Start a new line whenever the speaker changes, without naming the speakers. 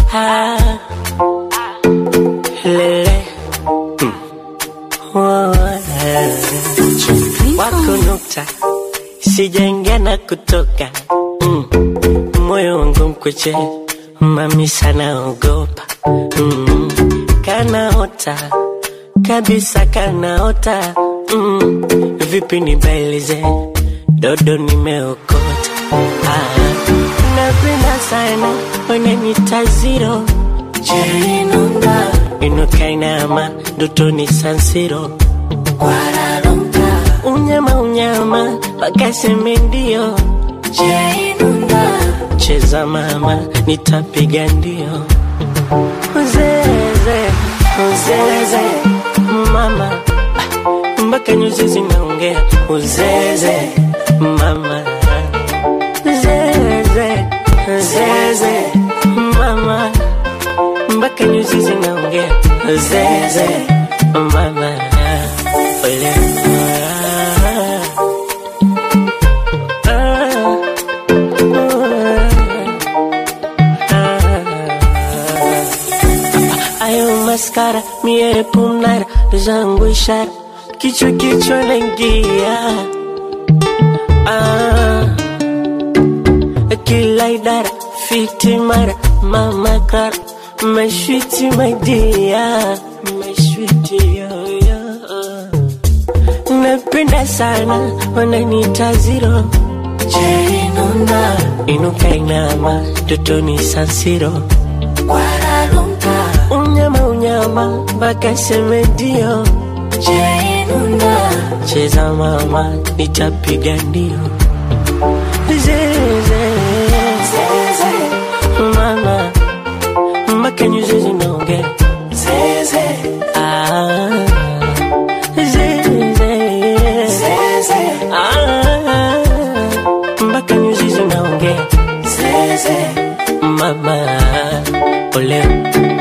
ah, lele mm. oh, eh. wako nukta sijaingia na kutoka mm. moyo wangu mkweche mami sana ogopa mm. kanaota kabisa kanaota mm. vipi nibailize dodo nimeokota ah. napenda sana wananita ziro jerinunda inukainama dotoni sansiro unyama unyama wakaseme ndio jerinunda cheza mama nitapiga ndio uzeze uzeze mama ah, mpaka nyuzi zinaongea uzeze mama zeze zeze mama mpaka nyuzi zinaongea zeze mama ole ayo maskara mie pumnara zangu ishara kichwa kichwa naingia ah, kila idara fiti mara mama kara mashwiti madia mashwiti yoyo napenda sana wananita ziro jerinunda inuka inama totoni sansiro unyama unyama mpaka semedio jerinunda cheza mama nitapiga ndio zeze mama mpaka nyuzi zinaongea zeze ah zeze ah mpaka nyuzi zinaongea zeze mama ole